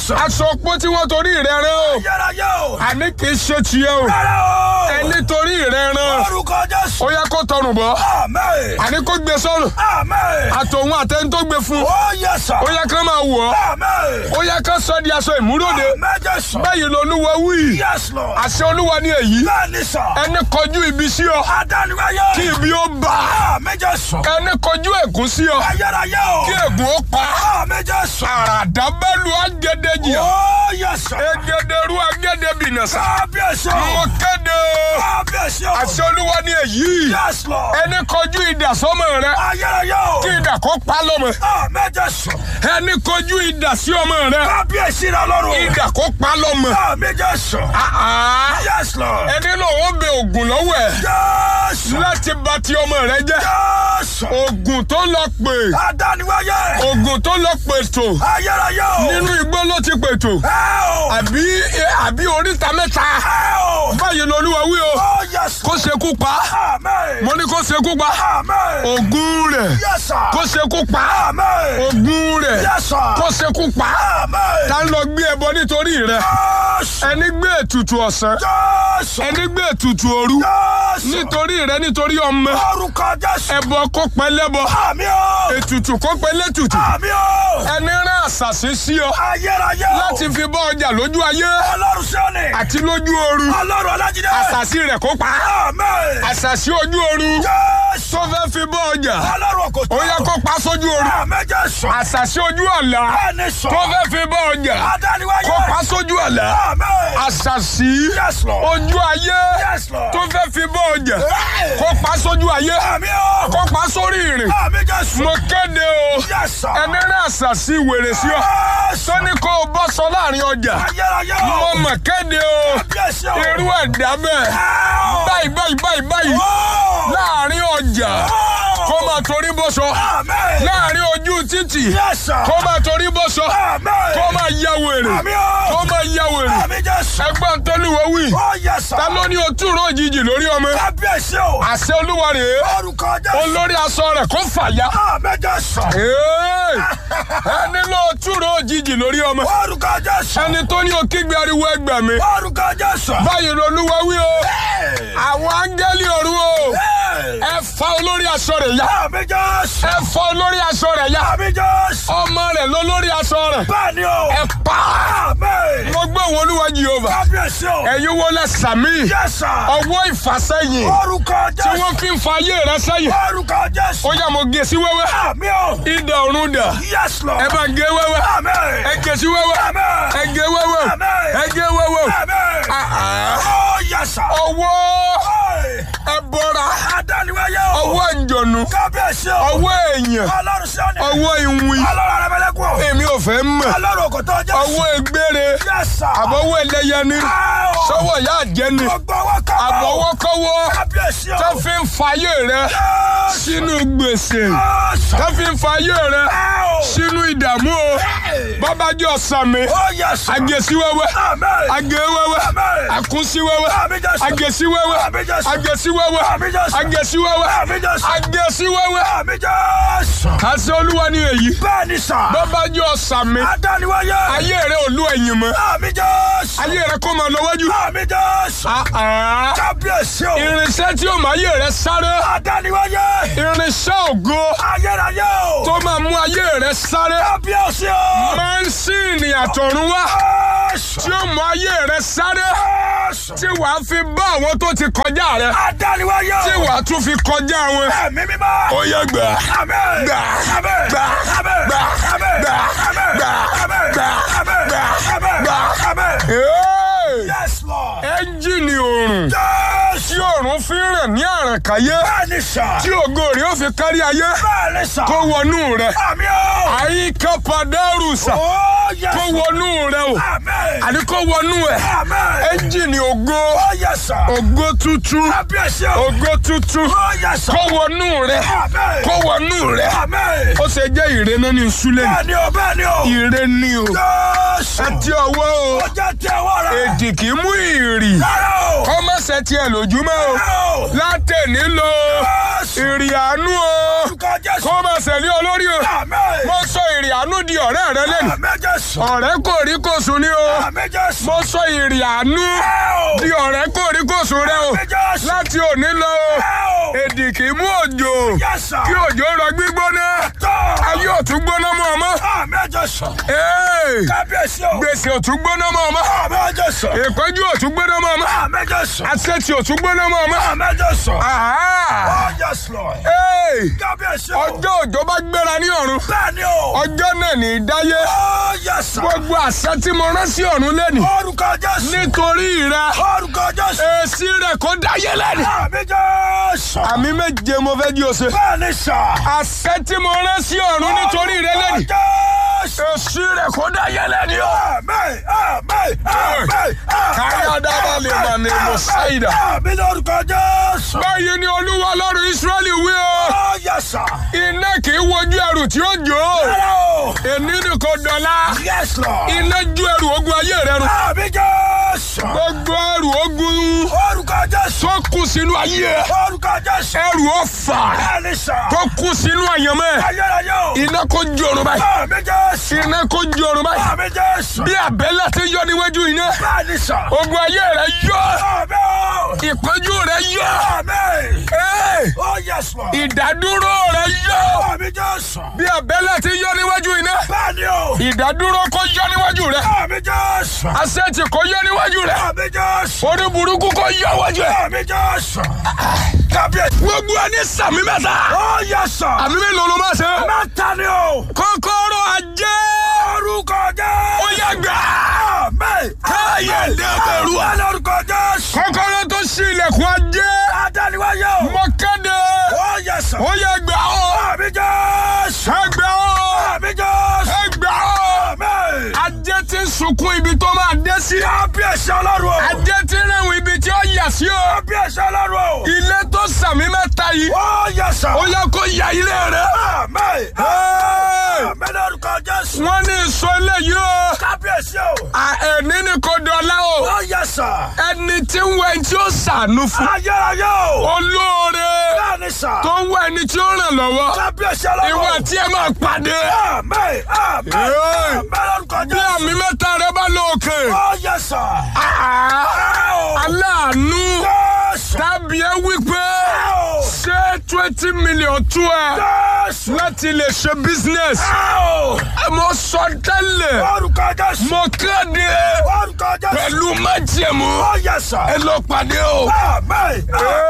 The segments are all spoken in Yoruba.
Jésù. aṣọ opó tí wọ́n torí rẹ̀ rán o Ayérayé o. àní kì í ṣe tiẹ̀ o Rárá o. ẹni torí rẹ̀ rán Orúkọ Jésù. ó yẹ kó tọrùn bọ́ Àmín. àní kó gbé sọ́run Àmín. àtòun àtẹni tó gbé fún Ó yẹ sà. ó yẹ kó máa wọ̀ ọ́ Àmín. ó yẹ kó sọ di aṣọ ìmúròde Àmín Jésù. báyìí lolúwa wí Yes Lord. àṣẹ olúwa ni èyí Bẹ́ẹ̀ni sà. ẹni kọjú ibi sí ọ Adániwáyé. kí ibi ó bá Àmín Jésù. ẹni kọjú ègún sí ọ Ayérayé o. kí ègún ó pa Àmín Jésù. àràdábẹ́lu agédèjì Ó yẹ sà. egederu agédebìnàṣà Kábíyèsí o. mo kéde o Kábíyèsí o. àṣẹ olúwa ni èyí Yes Lord. ẹni kọjú idà sọ́mọ rẹ Ayérayé o. kí idà kó pa lọ́mọ Àmín Jésù. ẹni kọjú idà sí ọmọ rẹ Kábíyèsí rẹ lọ́rùn. idà kó pa lọ́mọ Àmín Jésù. àá Yes Lord. ẹni lòun bẹ ògùn lọ́wọ́ ẹ Jésù. láti bà ti ọmọ rẹ jẹ́ Jésù. ògùn tó lọ pè Adániwáyé. ògùn tó lọ pètò Ayérayé o. nínú igbó ló ti pètò Ẹ o. àbí àbí oríta mẹ́ta Ẹ o. báyìí lolúwa wí o Ó yes. kó ṣekú pa Àmín. mo ní kó ṣekú pa Àmín. ògùn rẹ̀ Yes sir. kó ṣekú pa Àmín. ògùn rẹ̀ Yes sir. kó ṣekú pa Àmín. tá ń lọ gbé ẹbọ nítorí rẹ̀ Jésù. ẹni gbé ètùtù ọ̀sán Jésù. ẹni gbé ètùtù òru Jésù. nítorí rẹ̀ nítorí ọmọ Orúkọ Jésù. ẹbọ kó pẹ́ lẹ́bọ Àmín o. ètùtù kó pẹ́ lẹ́tùtù Àmín o. ẹni rán àṣàṣì sí ọ Ayérayé o. láti fi bọ́ ọjà lójú ayé Ọlọ́run Síónì. àti lójú ooru Ọlọ́run Ọlájídé. àṣàṣì rẹ̀ kó pa Àmín. àṣàṣì ojú ooru Jésù. tó fẹ́ fi bọ́ ọjà Ọlọ́run Òkòtó. ó yẹ kó pa sójú ooru Àmín Jésù. àṣàṣì ojú àlá Ẹni sọ. tó fẹ́ fi bọ́ ọjà Adániwáyé. kó pa sójú àlá Àmín. àṣàṣì Yes Lord. ojú ayé Yes Lord. tó fẹ́ fi bọ́ ọjà Hey. kó pa sójú ayé Àmín o. kó pa sórí ìrìn Àmín Jésù. mo kéde o Yes sir. ẹni rán àṣàṣì wèrè sí ọ Jésù. tó ní kó o bọ́ sọ láàrin ọjà Ayérayé o. mo mọ̀ kéde o Kábíyèsí o. irú ẹ̀dá bẹ́ẹ̀ Ẹ o. báyìí báyìí báyìí báyìí Ó. láàrin ọjà Ó. kó máa torí bọ́sọ Àmín. láàrin ojú títì Yes sir. kó máa torí bọ́sọ Àmín. kó máa ya wèrè Àmín o. kó máa ya wèrè Àmín Jésù. ẹgbọ́n tólúwo wí Ó yes sir. ta ló ní o túró òjijì lórí ọmọ Kábíyèsí o. àṣẹ olúwa rèé Orúkọ Jésù. olórí aṣọ rẹ̀ kó fàya Àmín Jésù. Ee, ẹni ló túró òjijì lórí ọmọ Orúkọ Jésù. ẹni tó ní o kígbe ariwo ẹgbẹ̀ mi Orúkọ Jésù. báyìí lolúwa wí o Hey. àwọn áńgẹ́lì ọ̀run o Hey. ẹ fa olórí aṣọ rẹ̀ ya Àmín Jésù. ẹ fa olórí aṣọ rẹ̀ ya Àmín Jésù. ọmọ rẹ̀ lólórí aṣọ rẹ̀ Bẹ́ẹ̀ni o. ẹ pa Àmín. mo gbé òun olúwa jehova Kábíyèsí o. ẹ̀yin wo lẹ sàmì Yes sir. ọwọ́ ìfàsẹ́yìn Orúkọ tí Jésù. wọ́n fi ń fa ayé rẹ sẹ́yìn Orúkọ Jésù. ó yá mo gé sí wẹ́wẹ́ Àmín o. idà ọ̀run dà Yes Lord. ẹ bá gé wẹ́wẹ́ Àmín. ẹ gé sí wẹ́wẹ́ Àmín. ẹ gé wẹ́wẹ́ Àmín. ẹ gé wẹ́wẹ́ Àmín. Ah, ah. Ó yes sir. ọwọ́ Hey. ẹ bọ́ra Adániwáyé o. ọwọ́ ìjọ̀nù Kábíyèsí o. ọwọ́ èèyàn Ọlọ́run Síónì. ọwọ́ ìwìn Ọlọ́run Arẹ́mẹ́lẹ́kùn o. èmi ò fẹ́ mọ̀ Ọlọ́run Òkòtó Jésù. ọwọ́ egbére Yes sir. àbọ̀wọ́ ẹlẹ́yẹni Ah, o. sọ́wọ́ ìyá àjẹni Gbogbo ọwọ́ kan. àbọ̀wọ́kọ́wọ́ Kábíyèsí o. tó fi ń fayé rẹ Yes. sínú gbèsè Yes. tó fi ń fayé rẹ Ah, o. sínú ìdààmú o Hey. bábájọ́ sàmì Oh yes sir. agesiwẹ́wẹ́ Amen. agewẹ́wẹ́ Amen. akusiwẹ́wẹ́ Àmín Jésù. agesiwẹ́wẹ́ Àmín Jésù. agesiwẹ́wẹ́ Àmín Jésù. agesiwẹ́wẹ́ Àmín Jésù. agesiwẹ́wẹ́ Àmín Jésù. àṣẹ olúwa ni èyí Bẹ́ẹ̀ni sà. bábájọ́ sàmì Adániwáyé. ayé rẹ ò lú ẹ̀yìn mọ́ Àmín Jésù. ayé rẹ kó máa lọ wájú. Àmín Jésù. Ah, ah. Kábíyèsí o. irinṣẹ́ tí ó máa ayé rẹ sáré Adániwáyé. irinṣẹ́ ògo Ayérayé o. tó máa mú ayé rẹ sáré Kábíyèsí o. mẹ́ńsìnì àtọ̀run wá Jésù. tí ó mú ayé rẹ sáré Jésù. tí wàá fi bá àwọn tó ti kọjá rẹ Adániwáyé o. tí wàá tún fi kọjá wọn. Ẹ̀mí mímọ́. ó yẹ gbà Àmín. gbà Àmín. gbà Àmín. gbà Àmín. gbà Àmín. gbà Àmín. gbà Àmín. gbà Àmín. gbà. Àmín. Hey! Yes Lord. ẹ́ńjìnì òòrùn Jésù. tí òòrùn fi ń rìn ní àràkáyé Bẹ́ẹ̀ni sà. tí ògo rẹ̀ ó fi kárí ayé Bẹ́ẹ̀ni sà. kó wọnú rẹ̀ Àmín o. àyíká pàdérùsà Ó yẹ kó sà. wọnú rẹ̀ o Àmín. àní kó wọnú ẹ̀ Àmín. ẹ́ńjìnì ògo Ó yẹ sà. ògo tuntun Kábíyèsí o. ògo tuntun Ó yẹ sà. kó wọnú rẹ̀ Àmín. kó wọnú rẹ̀ Àmín. ó ṣe jẹ́ ìrẹ́nà ní sulẹ̀ Bẹ́ẹ̀ni o. Bẹ́ẹ̀ni o. ìrẹ́ ni o Jésù. Jésù. ẹ ti ọwọ́ o Ó jẹ́ tí ọwọ́ rẹ̀. èdì kì í mú ìrì Rárá o. kọ́mọ̀sẹ̀ tiẹ̀ lójúmọ́ o Rárá o. látẹ̀ní lọ Jésù. ìrì àánú o Orúkọ Jésù. kọ́mọ̀sẹ̀ lé olórí o Àmín. mo sọ ìrì àánú di ọ̀rẹ́ rẹ lẹ́nu Àmín Jésù. ọ̀rẹ́ kò rí kò sùn ní o Àmín Jésù. mo sọ ìrì àánú Ẹ o. di ọ̀rẹ́ kò rí kò sùn rẹ o Àmín Jésù. láti òní lọ o Ẹ o. èdì kì í mú òjò Yes, sir. kí òjò rọ gbígbóná Tọ́. ayé ò tún gbóná mọ́ ọmọ Àmín Jésù. Ee, Kábíyèsí o. gbèsè ò tún gbóná mọ́ ọmọ Àmín Jésù. ìpọ́njú ò tún gbóná mọ́ ọmọ Àmín Jésù. àṣetì ò tún gbóná mọ́ ọmọ. Àmín Jésù. Àhá! Oh yes Lord. Ee, Kábíyèsí o. ọjọ́ òjò bá gbéra ní ọ̀run Bẹ́ẹ̀ni o. ọjọ́ náà ní í dáyé Oh yes sir. gbogbo àṣẹ tí mo rán sí ọ̀run lẹ́nu Orúkọ Jésù. nítorí rẹ Orúkọ Jésù. èsì rẹ kó dáyé lẹ́nu. Àmín Jésù. àmì méje mo fẹ́ di ose. Bẹ́ẹ̀ni sà. àṣẹ tí mo rán sí ọ̀run nítorí rẹ lẹ́nu Jésù. èsì rẹ kó dáyé lẹ́nu. Àmín. Àmín. Àmín. Káyọ̀ dábàá lè mà ní Mùsáìdà. Àmín lórúkọ Jésù. báyìí ni olúwa ọlọ́run Ísírẹ́lì wí o Oh yes sir. iná kì í wojú ẹrù tí ó jò ó Rárá o. èní nìkan dọ̀la Yes Lord. iná ju ẹrù ogun ayé rẹ run Àmín Jésù. gbogbo ẹrù ogun Orúkọ Jésù. tó kù sínú ayé ẹ Orúkọ Jésù. ẹrù ọ̀fà Bẹ́ẹ̀ni sà. tó kù sínú àyànmọ́ ẹ Ayérayé o. iná kó jòrò báyìí Àmín Jésù. iná kó jòrò báyìí Àmín Jésù. bí àbẹ́lẹ̀ ti yọ níwájú iná Bẹ́ẹ̀ni sà. ogun ayé rẹ yọ Àmín o. ìpọ́njú rẹ yọ Àmín. Ee, Oh yes Lord. ìdádúró rẹ yọ Àmín Jésù. bí àbẹ́lẹ̀ ti yọ níwájú iná Bẹ́ẹ̀ni o. ìdádúró kó yọ níwájú rẹ Àmín Jésù. asẹ́tì kó yọ níwájú rẹ Àmín Jésù. orí burúkú kó yọ wájú ẹ Àmín Jésù. Kábíyèsí. gbogbo ẹni sàmì mẹ́ta Oh yes sir. àmì mélòó ló máa ṣe Mẹ́ta ni o. kọ́kọ́rọ́ ajé Orúkọ Jésù. ó yẹ gbà Àmín. káyé dẹ́bẹ̀rù à. Àmín lórúkọ Jésù. kọ́kọ́rọ́ tó ṣí ilẹ̀kùn ajé Adániwáyé o. mọ kéde Oh yes sir. ó yẹ gbà ó Àmín Jésù. ẹ gbà ó Àmín Jésù. ẹ gbà ó Àmín. ajé ti ń sunkún ibi tó máa dé sí Kábíyèsí ọlọ́run o. ajé ti ń rẹ̀wọ̀n ibi tí ó yà sí o Kábíyèsí ọlọ́run o. ilé tó sàmì mẹ́ta yìí Oh yes sir. ó yẹ kó ya ilé rẹ. Àmín. Hey! Àmín lórúkọ Jésù. wọ́n ní ìsọ eléyìí o Kábíyèsí o. À, ẹni ní kò dọ̀la o Oh yes sir. ẹni tí ń wẹ ẹni tí ó sànú fún Ayérayé o. olóore Bẹ́ẹ̀ni sà. tó ń wẹ ẹni tí ó ràn lọ́wọ́ Kábíyèsí ọlọ́run o. ìwọ tí ẹ máa pàdé Àmín. Àmín. Hey! Àmín lórúkọ bí Jésù. àmì mẹ́ta rẹ bá lọ òkè Oh yes sir. àá, Ow! aláàánú Jésù. tàbí ẹ wípé Ow! ṣé twenty million tú ẹ Jésù. láti lè ṣe business Ow! mo sọ tẹ́lẹ̀ Orúkọ Jésù. mo kéde Orúkọ Jésù. pẹ̀lú májẹ̀mú Oh yes sir. ẹ lọ pàdé o. Àmín.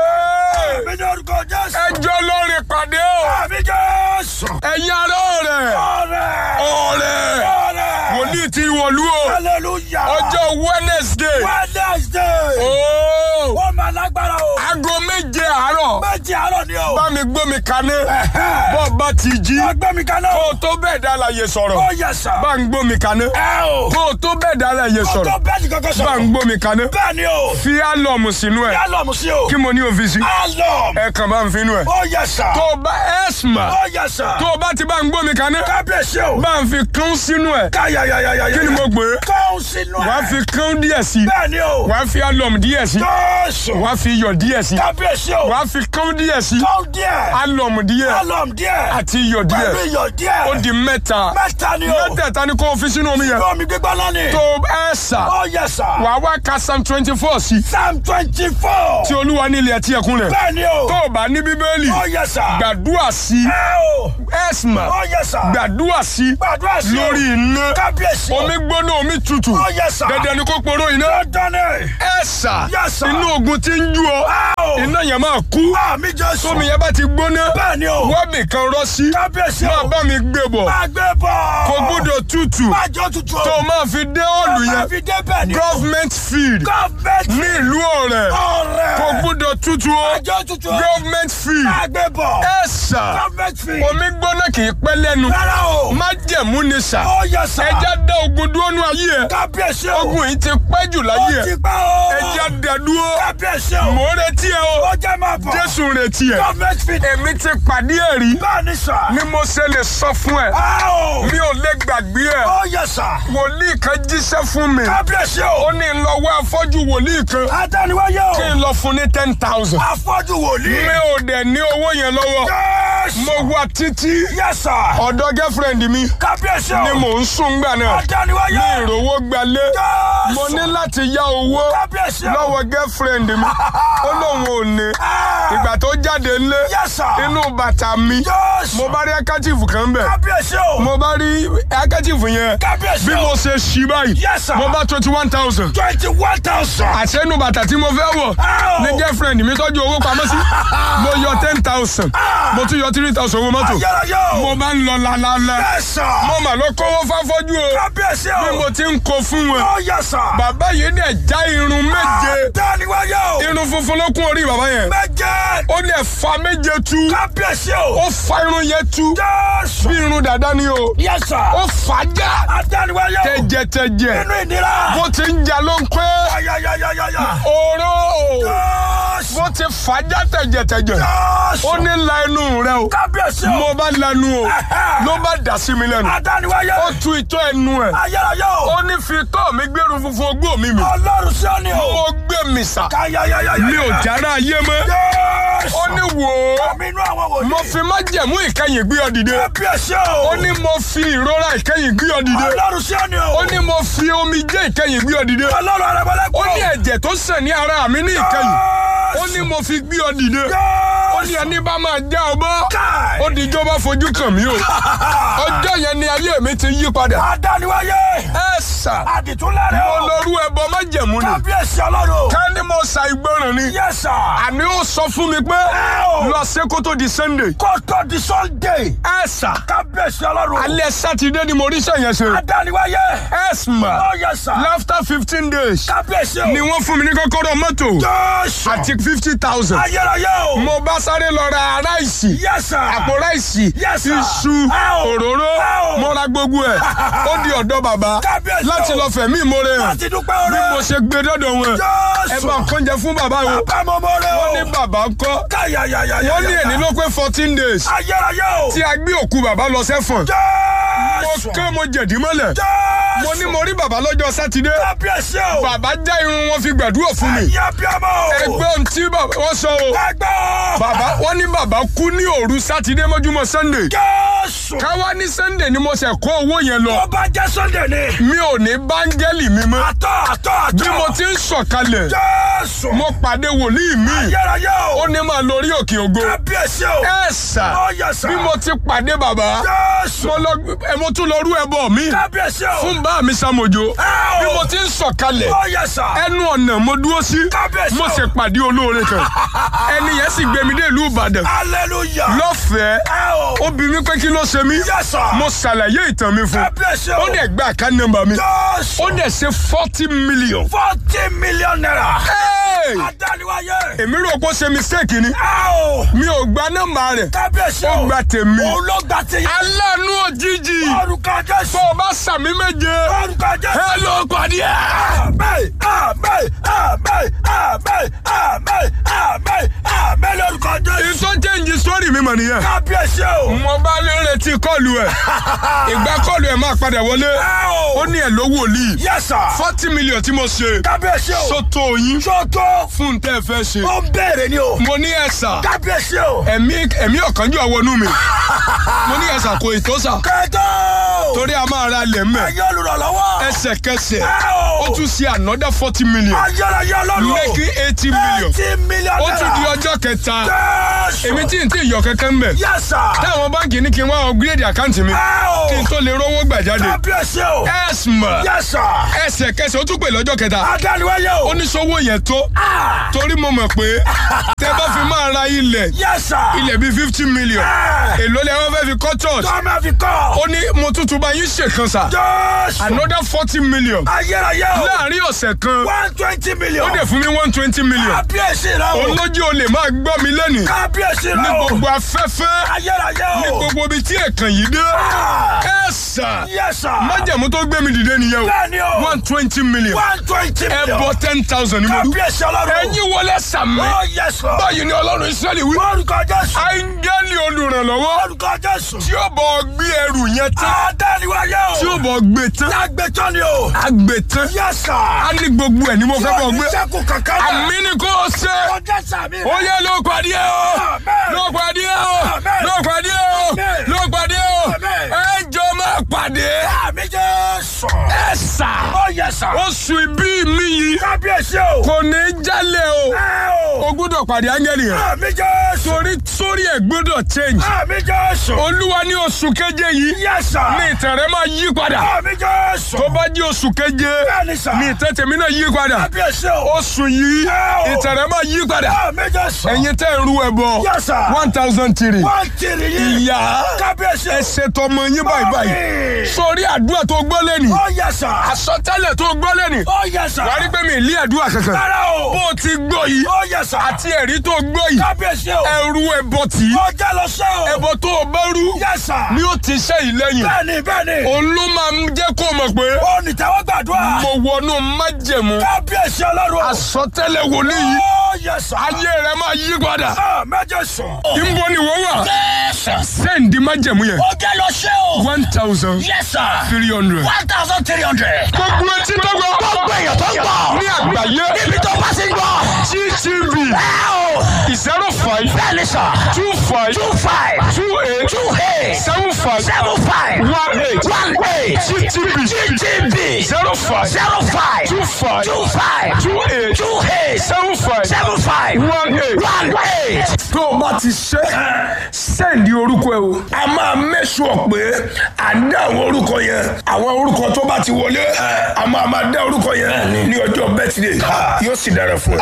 Hey! Àmín lórúkọ Jésù. ẹjọ́ lórí pàdé o. Àmín Jésù. ẹ̀yin ará ọ̀rẹ́ Ọ̀rẹ́. ọ̀rẹ́ Ọ̀rẹ́. wòlíì ti wọ̀lú o. Hallelujah. ọjọ́ Wednesday Wednesday. ooo Ó máa lágbára o. aago méje àárọ̀ Méjì àárọ̀ ni o. bá mi gbómi kaná Ẹ̀hẹ́. bọ́ bá ti jí Ẹgbẹ́ mi kaná. kó o tó bẹ́ẹ̀ dá láàyè sọ̀rọ̀ Ó yẹ sà. bá ń gbómi kaná Ẹ o. kó o tó bẹ́ẹ̀ dá láàyè Ọjọ́ sọ̀rọ̀ bẹ́ẹ̀ni kankan bá ń sọ̀rọ̀. gbómi kaná Bẹ́ẹ̀ ni o. fi álọ̀mù sínú ẹ̀ Yálọ̀mù sí o. kí mo ní òfìsí Álọ̀mù. ẹ kàn bá ń finú ẹ̀ Ó yẹ sà. tó o bá ẹ̀sìmà Ó yẹ sà. tó o bá ti bá ń gbómi kaná Kábíyèsí o. bá ń fi kán sínú ẹ̀ Káyàyàyàyà. kí ni mo gbé Kọ́hún sínú ẹ̀. wàá fi kán díẹ̀ sí Bẹ́ẹ̀ ni o. wàá fi álọ̀mù díẹ̀ sí Jésù. wàá fi iyọ̀ díẹ̀ sí Kábíyèsí o. wàá fi kán díẹ̀ sí Kọ́hún díẹ̀. álọ̀mù díẹ̀ Álọ̀mù díẹ̀. àti iyọ̀ díẹ̀ Pẹ̀lú iyọ̀ díẹ̀. ó di mẹ́ta Mẹ́ta ni o. mẹ́tẹ̀ẹ̀ta ni kó o fi sínú omi yẹn Omi gbígbóná ni. tó ẹ sà Ó yẹ sà. wàá wá ka psalm twenty four sí Psalm twenty four. tí olúwa ní ilẹ̀ tí ẹkún rẹ̀ Bẹ́ẹ̀ ni o. tó o bá ní bíbélì Ó yẹ sà. gbàdúrà sí Ẹ o. ẹ̀sìmà Ó yẹ sà. gbàdúrà sí Gbàdúrà sí o. lórí iná Kábíyèsí o. omi gbóná omi tutù Ó yẹ sà. dandan ni kó poró iná Dandan ni. ẹ̀sà Yes, sir. inú ogun ti ń jú ọ Ẹ o. iná yẹn máa kú Àmì Jésù. tómi yẹn bá ti gbóná Bẹ́ẹ̀ ni o. wábì kan rọ́ sí Kábíyèsí máa o. bá mi gbé bọ̀ Máa gbé bọ̀. kò gbúdọ̀ tutù Máa jọ tutù o. tó o máa fi dé ọ̀lù Máa yẹn fi dé bẹ́ẹ̀ ni o. government field Gọ́ọ̀mẹ̀ntì. ní ìlú ọ̀rẹ́ Ọ̀rẹ́. kò gbúdọ̀ tutù o Máa jọ tutù o. government field Máa gbé bọ̀. ẹ̀sà Gọ́ọ̀mẹ̀ntì. omi gbóná kì í pẹ́ lẹ́nu Rárá o. májẹ̀mú ni sà Ó yẹ sà. ẹja dá ogun dúró nú ayé ẹ Kábíyèsí o. ogun yìí ti pẹ́ jù Ó láyé ti ẹ pẹ́ o. ẹjẹ́ dẹ̀dúró Kábíyèsí o. mò ń retí ẹ o Ó jẹ́ máa bọ̀. jésù ń retí ẹ Government fit. èmi ti pàdé ẹ rí Bẹ́ẹ̀ ni sà. ni mo ṣe lè sọ fún ẹ Á o. mi ò lè gbàgbé ẹ Ó yẹ sà. wòlíì kan jíṣẹ́ fún mi Kábíyèsí o. ó ní ń lọ wá afọ́jú wòlíì kan Adániwáyé o. kí n lọ fún ní ten thousand Afọ́jú wòlíì. mi ò dẹ̀ ní owó yẹn lọ́wọ́ Yes. mo wá títí Yẹ sà. ọ̀dọ̀ girlfriend mi Kábíyèsí o. ni mò ń sùn gbà náà Adániwáyé. ní ìrówó gbalé Yes. mo ní láti yá owó Kábíyèsí o. lọ́wọ́ girlfriend mi ó lóun ò ní Ah. ìgbà tó jáde ńlé Yes, sir. inú bàtà mi Yes. mo bá rí ẹkẹ́tìfù kan bẹ̀ Kábíyèsí o. mo bá rí ẹkẹ́tìfù yẹn Kábíyèsí bí o. mo ṣe ṣí báyìí Yes, sir. mo bá twenty one thousand twenty one thousand. àṣẹ inú bàtà tí mo fẹ́ wọ̀ Ah. ní girlfriend mi tọ́jú owó pamọ́ sí mo yọ ten thousand mo tún yọ three thousand owó mọ́tò Ayárayé o. mo bá ń lọ lálálá Yes, sir. mo mà lọ kówó fáfọ́jú o Kábíyèsí bí o. mo ti ń kó fún wọn Ó yẹ sà. bàbá yìí dẹ̀ já irun méje Adániwáyé o. irun funfun ló kún orí bàbá yẹn Méje. ó dẹ̀ fa méje tú Kábíyèsí o. ó fa irun yẹn tú Jésù. bí irun dàda ni o Yes, sir. ó fà á já Adániwáyé o. tẹ̀jẹ̀tẹ̀jẹ̀ Inú ìnira. bó ti ń jà ló ń pẹ́ Ayayayayaya. oró Jésù. bó ti fà á já tẹ̀jẹ̀tẹ̀jẹ̀ Jésù. ó ní la inú rẹ o Kábíyèsí o. mo bá lanu o ló bá dà sí mi lẹ́nu Adániwáyé. ó tu ìtọ́ ẹnu ẹ̀ Ayárayé o. ó ní fi tọ́ mi gbẹ́rù funfun ogbó mi mi Ọlọ́run sí ọ ni o. mo gbé mi sà Ayayayaya. mi ò jára ayé mọ́ Jésù. ó ní wò ó Àmì inú àwọn wòlíì. mo fi májẹ̀mú ìkẹyìn gbé ọ dìde Kábíyèsí o. ó ní mo fi ìrora ìkẹyìn gbé ọ dìde Ọlọ́run sí ọ ni o. ó ní mo fi omijé ìkẹyìn gbé ọ dìde Ọlọ́run arẹ̀mọ́lẹ́kùn. ó ní ẹ̀jẹ̀ tó sàn ní ara mi ní ìkẹyìn ó ní mo fi gbé ọ dìde ó ní ẹni bá máa já ọ bọ́ Káì. ó dijọ́ bá fojú kàn mí o ọjọ́ yẹn ni ayé mi ti yí padà Adániwáyé. ẹ sà Àdìtúnlẹ̀rẹ̀ mo o. lọ rú ẹbọ májẹ̀mú ni Kábíyèsí Ọlọ́run. ká ní mo sa ìgbọràn ni Yes, sir. àní ó sọ fún mi pé o. lọ sí kó tó di sunday Kótó di Sunday. ẹ sà Kábíyèsí Ọlọ́run. alẹ́ sátidé ni mo rí sẹ́yìn ṣe Adániwáyé. ẹ mà Ó yẹ sà. after fifteen days Kábíyèsí o. ni wọ́n fún mi ní kọ́kọ́rọ́ mọ́tò Jésù. àti fifty thousand Ayérayé o. mo bá sáré lọ ra ráìsì Yes, sir. àpò ráìsì Yes, sir. iṣu Ẹ o. òróró Ẹ o. mo ra gbogbo ẹ̀ ó di ọ̀dọ̀ bàbá Kábíyèsí o. láti lọ fẹ̀mí ìmoore hàn Láti dúpẹ́ bí mo oore. ṣe gbé dọ́dọ̀ wọn ẹ Jésù. bá kọ́njẹ fún bàbá wọn Bàbá mo mọ̀rẹ́ o. wọ́n ní bàbá ń kọ́ Káyàyàyàyà. wọ́n ní èní ló pé fourteen days Ayérayé o. tí a gbé òkú bàbá lọ sẹ́fọ̀n mo Jésù. kán mo jẹ̀dí mọ́lẹ̀ Jésù. mo ní mo rí bàbá lọ́jọ́ sátidé Kábíyèsí o. bàbá já irun wọn fi gbàdúrà fún mi Ẹ̀yin abiyamọ o. ẹgbẹ́ ohun tí bàbá wọn sọ o Ẹgbẹ́ o. bàbá wọn ní bàbá kú ní òru sátidé mọ́júmọ́ sunday Jésù. káwá ní sunday ni mo ṣe kó owó yẹn lọ Tó bá jẹ́ Sunday ni. mi ò ní báńgẹ́lì mi mọ́ Àtọ̀ àtọ̀ àtọ̀. bí mo ti ń sọ̀kalẹ̀ Jésù. mo pàdé wòlíì mi Ayérayé o. ó ní máa lórí òkè ògo Kábíyèsí o. ẹ sà Ó yẹ sà. bí mo ti pàdé bàbá Jésù. mo lọ ẹ mo tún lọ rú ẹbọ mi Kábíyèsí o. fún bá mi sàmójó Ẹ o. bí mo ti ń sọ̀kalẹ̀ Ó yẹ sà. ẹnu ọ̀nà mo dúró sí Kábíyèsí mo o. sì pàdé olóore kan ẹni yẹn sì gbé mi dé ìlú ìbàdàn Hallelujah. lọ́fẹ̀ẹ́ Ẹ o. ó bi mí pé kí ló ṣe mí Yes, sir. mo ṣàlàyé ìtàn mi fún Kábíyèsí o. ó dẹ̀ gba àká nọ́mbà mi Jésù. ó dẹ̀ ṣe forty million. Forty million naira. Hey! Adániwáyé. èmi rò pé ó ṣe mistake ni Ẹ o. mi ò gba nọ́mbà rẹ̀ Kábíyèsí ó o. gba tèmi Òun ló gba ti. aláàánú òjijì Orúkọ Jésù. tó o bá sàmì méje Orúkọ Jésù. ẹ ló pàdé ẹ. Àmín, àmín, àmín, àmín, àmín, àmín, àmín lórúkọ Jésù. ìtọ́ change story mi mọ̀ nìyẹn. Kábíyèsí o. mo bá lè retí kọ́ọ̀lù ẹ̀ ìgbà kọ́ọ̀lù ẹ̀ máa padà wọlé Ẹ o. ó ní ẹ̀ ló wòlíì Yes, sir. forty million tí mo ṣe Kábíyèsí o. sọ́tò yín Sọ́tò. fún un tẹ́ ẹ fẹ́ ṣe. Ó ń béèrè ni o. mo ní ẹ̀sà Kábíyèsí o. ẹ̀mí ẹ̀mí ọ̀kánjú àwọnú mi mo ní ẹ̀sà kò ètò sà Kẹ́tọ́. torí a máa ra lẹ̀ mẹ́ Ẹ̀yin olùrànlọ́wọ́. ẹsẹ̀kẹsẹ̀ Ẹ o. ó tún ṣe another forty million Ayérayé ọlọ́run. making eighty million Eighty million ó tún di naira. ọjọ́ kẹta Jésù. èmi tí n tí yọ kankan mbẹ Yes, sir. táwọn báńkì ní kí n wá upgrade àkáǹtì mi Ẹ o. kí n tó lè rówó gbà jáde Kábíyèsí o. ẹ̀sìmọ̀ Yes, sir. ẹsẹ̀kẹsẹ̀ ó tún pè lọ́jọ́ kẹta Adániwáyé o. ó ní sọ́wọ́ yẹn tó Ah. torí mo mọ̀ pé tẹ bá fi máa ra ilẹ̀ Yes, sir. ilẹ̀ bíi fifty million Ah. èló lẹ wọ́n fẹ́ fi kọ́ church Tọ́mọ fi kọ́. ó ní mo tuntun bá yín ṣèkan sà Jésù. another forty million Ayérayé o. láàrin ọ̀sẹ̀ kan One twenty million. ó dẹ̀ fún mi one twenty million Kábíyèsí rẹ o. olójú o lè máa gbọ́ mi lẹ́nìí Kábíyèsí ní rẹ o. gbogbo afẹ́fẹ́ Ayérayé ní o. gbogbo ibi tí èkán yìí dé Ah, ẹ sà Yes sir. májẹ̀mú tó gbé mi dìde nìyẹn o Bẹ́ẹ̀ni o. one twenty million One twenty million. ẹbọ ten thousand ni mo dún Kábíyèsí ọlọ́run. ẹ̀yin wọlé sàmì Oh yes Lord. báyìí ni ọlọ́run israẹli wí Orúkọ Jésù. áńgẹ́lì olùrànlọ́wọ́ Orúkọ Jésù. tí ó bọ̀ gbé ẹrù yẹn tán Adániwáyé o. tí ó bọ̀ gbé tán Lágbètọ́ ni o. àgbè tán Yes sir. á ní gbogbo ẹ̀ ni mo fẹ́ bọ̀ gbé Sẹ́kù kankan náà. àmì ni kò ṣe Ọjọ́ sàmì rẹ̀. ó yẹ ló pàdé o Amen. ló pàdé o Amen. ló pàdé o Amen. ló pàdé o Amen. ẹ jọ máa pàdé Àmì Jésù. ẹ sà Oh yes sir. oṣù ìbí mi yìí Kábíyèsí o. kò ní í jálẹ̀ o Ẹ o. o gbọ́dọ̀ pàdé áńgẹ́lì yẹn Àmì Jésù. torí sórí ẹ̀ gbọ́dọ̀ change Àmì Jésù. olúwa ní oṣù keje yìí Yes sir. ní ìtàn rẹ máa yí padà Àmì Jésù. tó bá di oṣù keje Bẹ́ẹ̀ni sir. ní ìtàn tèmi náà yí padà Kábíyèsí o. oṣù yìí Ẹ o. ìtàn rẹ máa yí padà Àmì Jésù. ẹ̀yin tẹ́ ń ru ẹbọ Yes sir. one thousand three Wọ́n tìrì yìí. ìyá Kábíyèsí o. ẹ ṣètò ọmọ yín báyìí báyìí Mọ́mì. sórí àdúrà tó gbọ́ lẹ́nì Oh yes sir. àsọtẹ́lẹ̀ tó gbọ́ lẹ́nì Oh yes sir. wàá rí pé mi ì lé àdúrà kankan Rárá o. bó o ti gbọ́ yìí Oh yes sir. àti ẹ̀rí tó gbọ́ yìí Kábíyèsí o. ẹrú ẹbọ tì í Ọjà lọ sẹ́ o. ẹbọ tó o bá rú Yes sir. ni ó ti ṣe ìlẹ́yìn Bẹ́ẹ̀ni bẹ́ẹ̀ni. òun ló máa ń jẹ́ kó o mọ̀ pé Ó ní tẹ́wọ́ gbàdúrà. mo wọnú májẹ̀mú Kábíyèsí ọlọ́run. àsọtẹ́lẹ̀ wòlíì yìí Oh yes sir. ayé rẹ máa yí padà Ah, Méje sùn. níbo ni wọ́n wà Yes sir. sẹ́ǹdì májẹ̀mú yẹn Ọjà lọ sẹ́ o. one thousand Yes sir. three hundred. One thousand three hundred. gbogbo etí tó gbọ́ Gbogbo èèyàn tó ń gbọ́. ní àgbáyé Níbi tó bá ti ń gbọ́. ttv Ẹ o. zero five Bẹ́ẹ̀ni sir. two five Two five. two eight Two eight. seven five Seven five. one eight One eight. ttv GTB. zero five Zero five. two five Two five. two eight Two eight. seven five Seven five. one eight. One eight. tó o bá ti ṣe sẹ́ǹdì orúkọ ẹ o. a máa mẹ́sùn pé à ń dá àwọn orúkọ yẹn àwọn orúkọ tó bá ti wọlé a máa máa dá orúkọ yẹn ní ọjọ́ bẹ́tìdé yóò sì dára fún ẹ.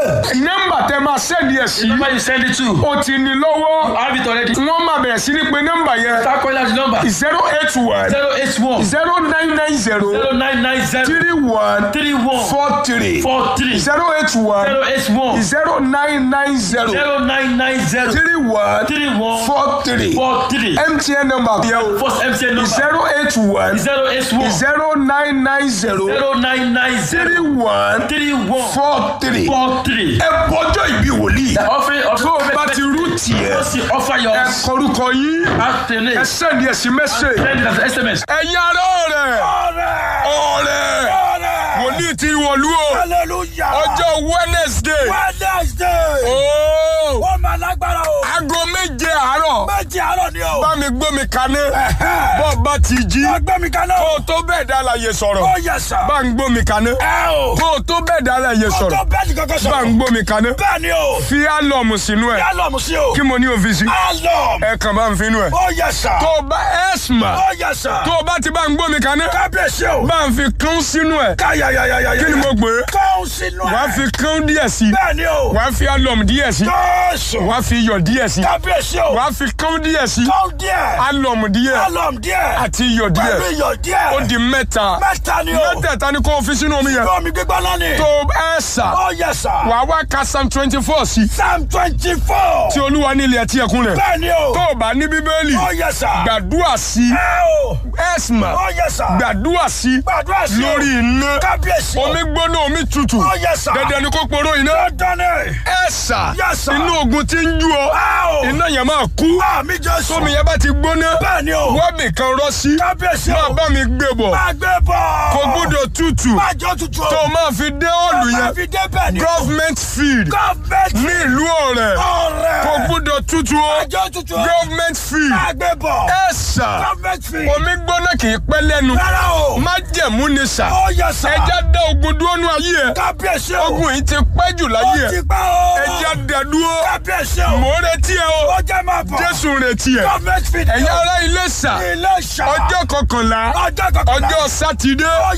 nọ́mbà tẹ máa sẹ́ǹdì ẹ̀ sí Number you send it to. o ti ní lọ́wọ́ I have it already. wọ́n máa bẹ̀rẹ̀ sí ní pé nọ́mbà yẹn Start calling out the number. zero eight one Zero eight one zero nine nine zero zero nine nine zero three one three one four three four three zero eight one zero eight one zero nine nine zero zero nine nine zero three one three one four three four three. mtn number yẹn o First MTN number zero eight one zero eight one zero nine nine zero zero nine nine three zero one three one four three. four three. ẹ bọjọ́ ìbí wòlíì. Offering of tó o bá ti rú tiẹ̀ Once you offer your ẹ kọrúkọ yín afternoon, ẹ sẹ́ndí ẹ̀sìn mẹ́sẹ̀. send it as SMS. ẹ̀yin ará ọ̀rẹ́ Ọ̀rẹ́. ọ̀rẹ́ Ọ̀rẹ́. wòlíì ti wọ̀lú o Hallelujah. ọjọ́ wednesday Wednesday. ooo Ó máa lágbára o. aago méje àárọ̀ Méjì àárọ̀ ni o. bá mi gbómi kaná Ẹ̀hẹ́. bọ́ bá ti jí Ẹgbẹ́ mi kan náà. kó o tó bẹ́ẹ̀ dá láàyè sọ̀rọ̀ Ó yẹ sà. bá ń gbómi kaná Ẹ o. kó o tó bẹ́ẹ̀ dá láàyè Kó sọ̀rọ̀ tó bẹ́ẹ̀ni kankan bá ń sọ̀rọ̀. gbómi kaná Bẹ́ẹ̀ ni o. fi álọ̀mù sínú ẹ̀ Yálọ̀mù sí o. kí mo ní òfìsí Álọ̀mù. ẹ kàn bá ń finú ẹ̀ Ó yẹ sà. tó o bá ẹ̀sìmà Ó yẹ sà. tó o bá ti bá ń gbómi kaná Kábíyèsí o. bá ń fi kán sínú ẹ̀ Káyàyàyàyà. kí ni mo pè é Kọ́hún sínú ẹ̀. wàá fi kán díẹ̀ sí Bẹ́ẹ̀ ni o. wàá fi álọ̀mù díẹ̀ sí Jésù. wàá fi iyọ̀ díẹ̀ sí Kábíyèsí o. wàá fi kán díẹ̀ sí Kọ́hún díẹ̀. álọ̀mù díẹ̀ Álọ̀mù díẹ̀. àti iyọ̀ díẹ̀ Pẹ̀lú iyọ̀ díẹ̀. ó di mẹ́ta Mẹ́ta ni o. mẹ́tẹ̀ẹ̀ta ni kò fi sínú omi yẹn Omi gbígbọ́ náà ni. tó ẹ̀ sà Ó yẹ sà. wàá wá ka psalm twenty four sí Psalm twenty four. tí olúwa ní ilẹ̀ ẹtí ẹkún rẹ̀ Bẹ́ẹ̀ ni o. tó o bá ní bíbélì Ó yẹ sà. gbàdúrà sí Ẹ o. ẹ̀sìmà Ó yẹ sà. gbàdúrà sí Gbàdúrà sí o. lórí iná Kábíyèsí o. omi gbóná omi tutù Ó yẹ sà. dandan ni kò poró iná Dandan ni. ẹ̀sà Yes, sir. inú ogun ti ń jú ọ Ẹ o. iná yẹn máa kú Àmì Jésù. tómi yẹn bá ti gbóná Bẹ́ẹ̀ ni o. wọ́ọ̀bì kan rọ́ sí Kábíyèsí máa o. bá mi gbé bọ̀ Máa gbé bọ̀. kò gbúdọ̀ tutù Máa jọ tutù o. tó o máa fi dé ọ̀lù Máa yẹn fi dé bẹ́ẹ̀ ni o. government field Gọ́ọ̀mẹ̀ntì. ní ìlú ọ̀rẹ́ Ọ̀rẹ́. kò gbúdọ̀ tutù o Máa jọ tutù o. government field Máa gbé bọ̀. ẹ̀sà Gọ́ọ̀mẹ̀ntì. omi gbóná kì í pẹ́ lẹ́nu Rárá o. má jẹ̀mú ni sà Ó yẹ sà. ẹja dá ogun dúró nú ayé ẹ Kábíyèsí o. ogun yìí ti pẹ́ jù Ó láyé ti ẹ pẹ́ o. ẹja dá dúró Kábíyèsí o. mò ń retí ẹ o Ó jẹ́ máa bọ̀. jésù ń retí ẹ Gọ́ọ̀mẹ̀ntì fi ẹ̀yin ará ilé sà ilé ìṣà. ọjọ́ kọkànlá Ọjọ́ kọkànlá. ọjọ́ sátidé Ó yẹ sà.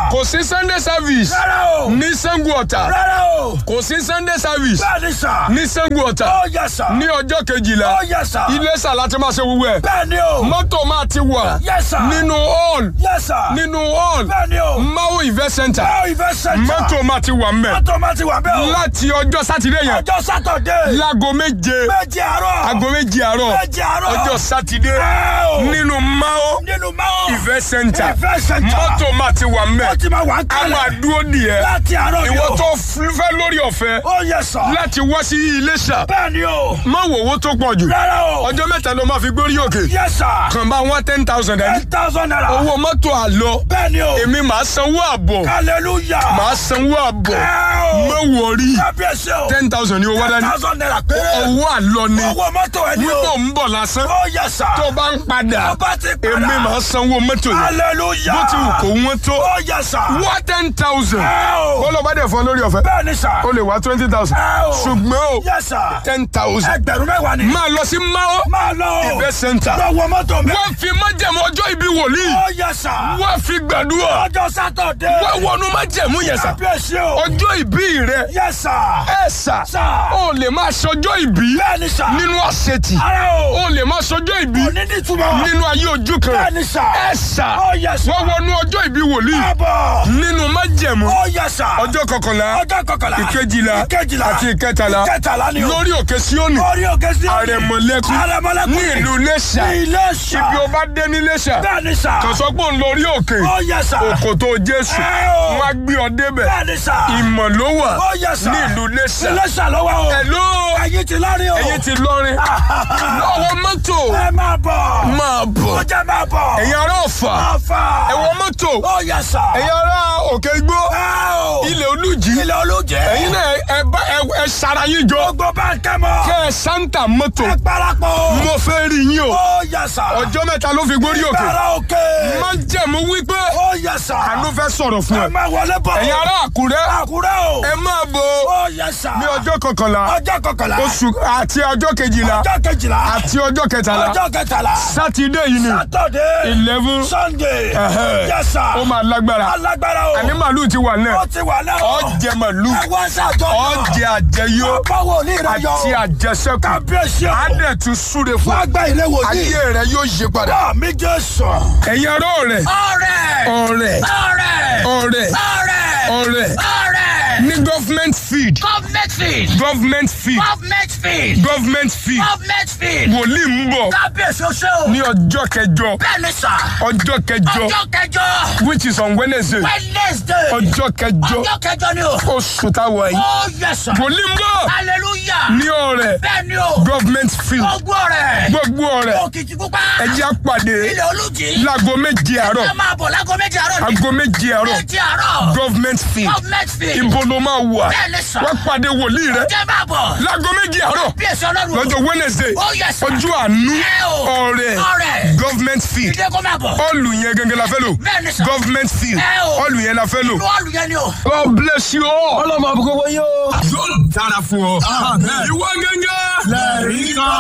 kò sí sunday service rárá o. ní sango ọ̀tà rárá o. kò sí sunday service bẹ́ẹ̀ ni sà. ní sango ọ̀tà ó yẹ sà. ní ọjọ́ kejìlá ó yẹ sà. iléṣà láti máa ṣe wúwẹ́ bẹ́ẹ̀ ni o. mọ́tò máa ti wà yẹ sà. nínú hall yẹ sà. nínú hall bẹ́ẹ̀ ni o. maui event center báwo ìfẹ́ sẹ́ńtà. mọ́tò máa ti wà mbẹ̀ mọ́tò máa ti wà bẹ́ẹ̀ o. láti ọjọ́ sátidé yẹn ọjọ́ sátọ̀dé. láago méje méje àárọ̀. aago méje àárọ̀ méje àárọ̀. ọjọ́ sátidé Ẹ o. nínú mao nínú máa. event center ìfẹ́ sẹ́ńtà. mọ́tò máa ti wà mbẹ̀ ó ti máa wà ń àwọn kalẹ̀. àdúró nìyẹn láti àárọ̀ ni ìwọ o. tó fẹ́ lórí ọ̀fẹ́ ó yẹ sà. láti wá sí iléṣà bẹ́ẹ̀ ni o. má wò owó tó pọ̀ jù rárá o. ọjọ́ mẹ́ta ló máa fi gbórí òkè yẹ sà. kàn bá wọn ten thousand ẹni ten thousand naira. owó mọ́tò àlọ bẹ́ẹ̀ ni o. èmi màá sanwó àbọ̀ hallelujah. màá sanwó àbọ̀ Ẹ o. má wọrí kábíyèsí o. ten thousand ni owó ten dání thousand naira péré. owó àlọ ni owó mọ́tò ẹni wípé o. ń bọ̀ lásán ó yẹ sà. tó bá ń padà ọba ti padà. èmi màá sanwó mọ́tò yẹn hallelujah. bó ti wù kó wọ́n tó ó yẹ sà. wá ten thousand ẹ o. bọ́lá bá dẹ̀ fún ọ lórí ọ̀fẹ́ bẹ́ẹ̀ ni sà. o lè wá twenty thousand ẹ o. ṣùgbọ́n o yẹ sà. ten thousand ẹgbẹ̀rún mẹ́wàá ni. máa lọ sí mao máa lọ o. event center lọ́wọ́ mọ́tò mi. wọ́n fi májẹ̀mú ọjọ́ ìbí wòlíì ó yẹ sà. wọ́n fi gbàdúrà ọjọ́ sátọ̀dé. wọ́n wọnú májẹ̀mú yẹn sà kábíyèsí o. ọjọ́ ìbí rẹ yẹ sà. ẹ sà Sà. ó lè máa ṣọjọ́ ìbí bẹ́ẹ̀ ni sà. nínú àṣetì ara o. ó lè máa ṣọjọ́ ìbí òní ní túmọ̀. nínú ayé ojú kan bẹ́ẹ̀ ni sà. ẹ sà ó yẹ sà. wọ́n wọnú ọjọ́ ìbí wòlíì àbọ̀. nínú májẹ̀mú ó yẹ sà. ọjọ́ kọkànlá ọjọ́ kọkànlá. ìkejìlá ìkejìlá. àti ìkẹtàlá ìkẹtàlá ni o. lórí òkè síónì orí òkè sí òní. àrẹ̀mọ̀lẹ́kùn àrẹ̀mọ̀lẹ́kùn. ní ìlú Iléṣà ní Iléṣà. ibi ó bá dé ní Iléṣà bẹ́ẹ̀ ni sà. kàn sọ pé òun lórí òkè ó yẹ sà. òkòtò Jésù Ẹ o. wọn á gbé ọ débẹ̀ bẹ́ẹ̀ ni sà. ìmọ̀ ló wà ó yẹ sà. ní ìlú Iléṣà Iléṣà lọ́wọ́ o. Hello ẹ̀yin ti lọ́rin o. ẹ̀yin ti lọrin lọ́wọ́ mọ́tò ẹ máa bọ̀. máa bọ̀ ó jẹ́ máa bọ̀. ẹ̀yin ará Ọ̀fà Ọ̀fà. ẹ̀wọ̀ mọ́tò ó yẹ sà. ẹ̀yin ará Òkè Igbó ẹ o. ilẹ̀ Olújì ilé olóúnjẹ. ẹ̀yin náà ẹ bá ẹ ẹ sara yín jọ gbogbo bá ń kẹ́ mọ́. kẹ́ ẹ sáńtà mọ́tò ẹ parapọ̀. mo fẹ́ rí yín o ó yẹ sà. ọjọ́ mẹ́ta ló fi gbórí òkè Bẹ̀rẹ̀ òkè. má jẹ̀mú wípé ó yẹ sà. àánú fẹ́ sọ̀rọ̀ fún ẹ ẹ máa wọlé bọ̀. ẹ̀yin ará Àkúrẹ́ Àkúrẹ́ o. ẹ máa bọ̀ ó yẹ sà. ní ọjọ́ kọkànlá ọjọ́ kọkànlá. oṣù àti ọjọ́ kejìlá ọjọ́ kejìlá. àti ọjọ́ kẹtàlá ọjọ́ kẹtàlá. sátidé yìí ni sátọ̀dé. eleven sunday. Ẹ̀hẹ́. yẹ sà. ó máa lágbára alágbára o. àní màálù ti wà náà ó ti wà náà. ọ̀jẹ̀ màálù ẹ wá sàjọ. ọ̀jẹ̀ àjẹyó báwo ní ìrẹyọ. àti àjẹsẹ́kù kábíyèsí o. adẹ̀ tún súre fún wá gba ìrẹ wòlíì. ayé rẹ yóò yí padà bá mi jẹ́ sàn. ẹ̀yin ará ọ̀rẹ́ ọ̀rẹ́. ọ̀rẹ́ ọ̀rẹ́. ọ̀rẹ́ ọ̀rẹ́. ọ̀rẹ́ ọ̀rẹ́. ní government feed government feed. government feed government feed. government feed government feed. wòlíì ń bọ̀ kábíyèsí o ṣe o. ní ọjọ́ kẹjọ bẹ́ẹ̀ ni sà. ọjọ́ kẹjọ ọjọ́ kẹjọ. which is on Wednesday wednesday. ọjọ́ kẹjọ ọjọ́ kẹjọ ni o. oṣù táwa yìí ó yẹ sà. wòlíì ń bọ̀ hallelujah. ní ọ̀rẹ́ bẹ́ẹ̀ ni o. government field gbogbo rẹ̀. gbogbo ọ̀rẹ́ òkìtì pupa. ẹjẹ́ àpàdé ilé olùjì. láago méje àárọ̀ ẹ máa bọ̀ lágọ́ méjì àárọ̀ ni. aago méje àárọ̀ méjì àárọ̀. government field government field. ibo ló máa wà bẹ́ẹ̀ ni sà. wọ́n pàdé wòlíì rẹ jẹ́ máa bọ̀. láago méje àárọ̀ bí èso ọlọ́run. lọ́jọ́ Wednesday ó yẹ sà. ọjọ́ àánú Ẹ o. ọ̀rẹ́ ọ̀rẹ́. government field ìdè kó máa bọ̀. ọ̀lù yẹn gẹ́gẹ́ la fẹ́ lò bẹ́ẹ̀ ni sà. government field Ẹ o. ọ̀lù yẹn la fẹ́ lò. inú ọ̀lù yẹn ni o. God bless you all. ọlọ́mọ àbúkọ́ wọ́n yóò. yóò dára fún ọ. ìwọ gẹ́gẹ́. lẹ́rìí kan.